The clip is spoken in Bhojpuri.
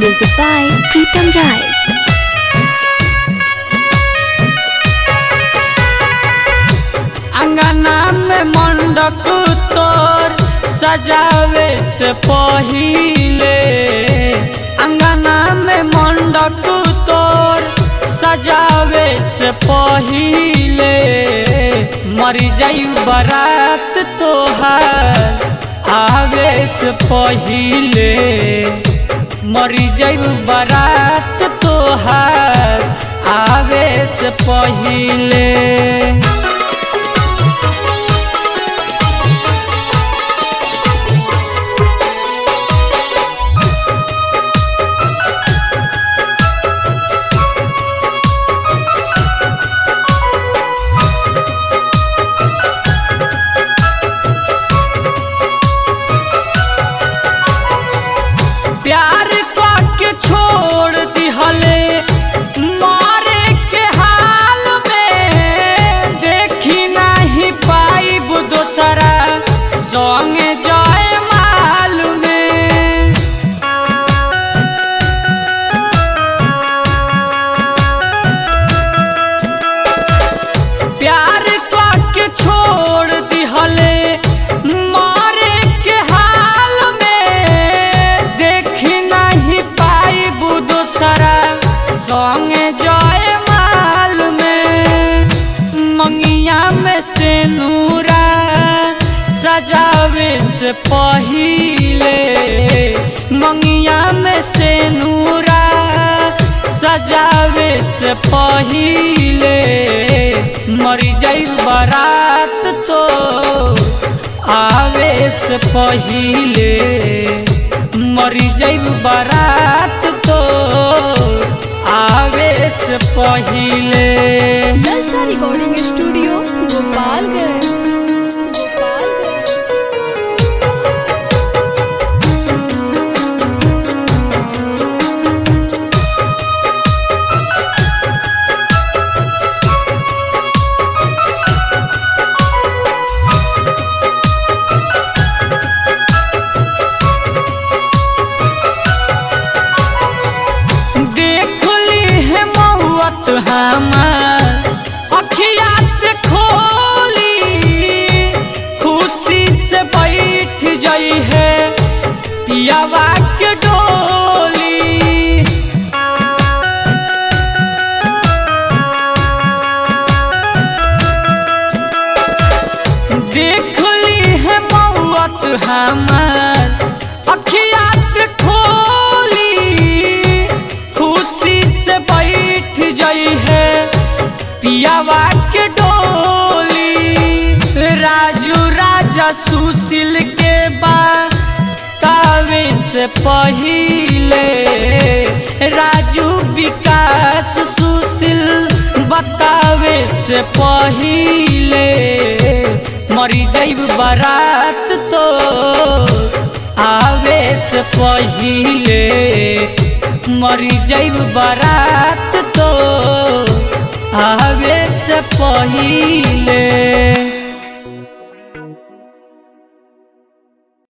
Music by Pritam Rai. अंगना में मंडप तोर सजावे से पहिले अंगना में मंडप तोर सजावे से पहिले मरी जाई बारात तोहार आवे से पहिले मरी जाई बारात तोहार आवे से पहिले प्यार के छोड़ दिहले मारे के हाल में देखी नहीं पाइब दोसरा संग जाए माल में प्यार के छोड़ दिहले मारे के हाल में देखी नहीं पाइब दोसरा संग जाए माल में मंगिया में से नूरा सजावे से पहिले मंगिया में से नूरा सजावे से पहिले मरी जाई बारात तो आवे से पहिले मरी जाई बारात तो आवे से पहिले Jalsa Recording Studio, Gopalganj. Gopalganj. देख ली है मौत हमार अखिया से खोली खुशी से बैठ जाई है पियावा के डोली देख ली है मौत हमार अखिया से खोली खुशी से बैठ जाई है पियावा के डोली राजू राजा सुशील के बाद तावे से पहिले राजू विकास सुशील बतावे से पहिले मरी जाइब बारात तो आवे से पहिले मरी जाइब बारात तो आवे से पहिले